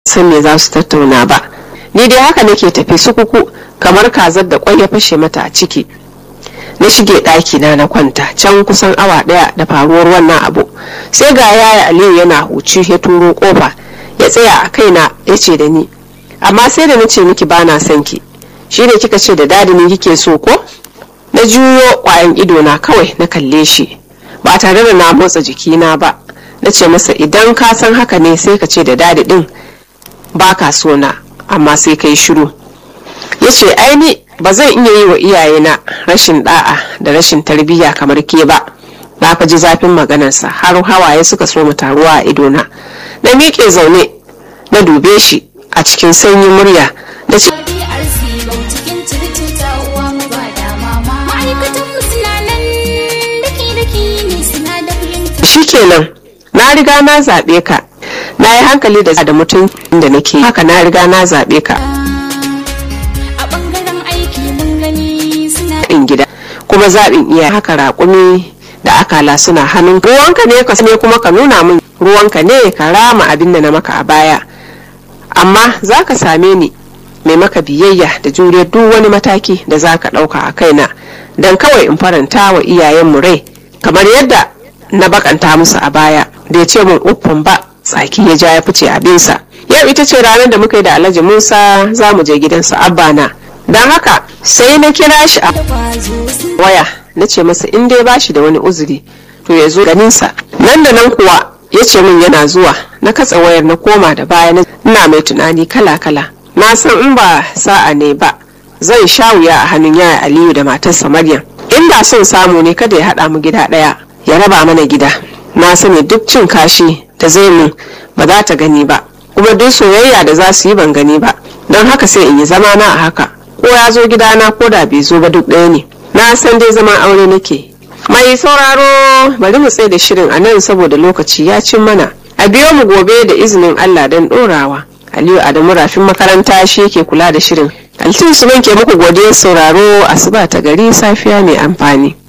san me za su tattauna ba ni dai haka nake tafi sukuku kamar kazar da kwai ya fashe mata a ciki na shige ɗaki na na kwanta can kusan awa ɗaya da faruwar wannan abu sai ga yaya aliyu yana huci ya turo kofa ya tsaya a kaina ya ce da ni amma sai da na ce miki ba na son ki shi ne kika ce da dadi ni kike so ko na juyo kwayan ido na kawai na kalle shi ba tare da na motsa jikina ba na ce masa idan ka san haka ne sai ka ce da dadi din ba ka so na amma sai kai shiru ya ce aini ba zan iya yi wa iyayena rashin da'a da rashin tarbiyya kamar ke ba na fa ji zafin maganarsa har hawaye suka so mu taruwa a idona na miƙe zaune na dube shi a cikin sanyin murya na ce shikenan na riga na zaɓe ka na yi hankali da da mutum da nake haka na riga na zaɓe ka a bangaren aiki mun gani suna in gida kuma zaɓin iya haka raƙumi da akala suna hannun ruwanka ne ka ne kuma ka nuna min ruwanka ne ka rama abin da na maka a baya amma za ka same ni mai maka biyayya da juriyar duk wani mataki da za ka ɗauka a kaina don kawai in faranta wa iyayenmu rai kamar yadda na bakanta musu a baya da ya ce min uffan ba tsaki ya ja ya fice abinsa yau ita ce ranar da muka yi da alhaji musa za mu je gidansa abba na don haka sai na kira shi a kwazo suna waya na ce masa in dai ba shi da wani uzuri to ya zo ganinsa nan da nan kuwa ya ce min yana zuwa na katsa wayar na koma da baya na ina mai tunani kala kala na san in ba sa'a ne ba zan sha wuya a hannun yaya aliyu da matarsa maryam inda son samu ne kada ya haɗa mu gida ɗaya ya raba mana gida na sani duk cin kashi da zai mun ba za ta gani ba kuma duk soyayya da za su yi ban gani ba don haka sai in yi zama na a haka ko ya zo gidana ko da bai zo ba duk ɗaya ne na san dai zaman aure nake mai sauraro bari mu tsaye da shirin a nan saboda lokaci ya cin mana a biyo mu gobe da izinin allah don ɗorawa aliyu adamu rafin makaranta shi yake kula da shirin altin su ke muku godiyar sauraro asuba ta gari safiya mai amfani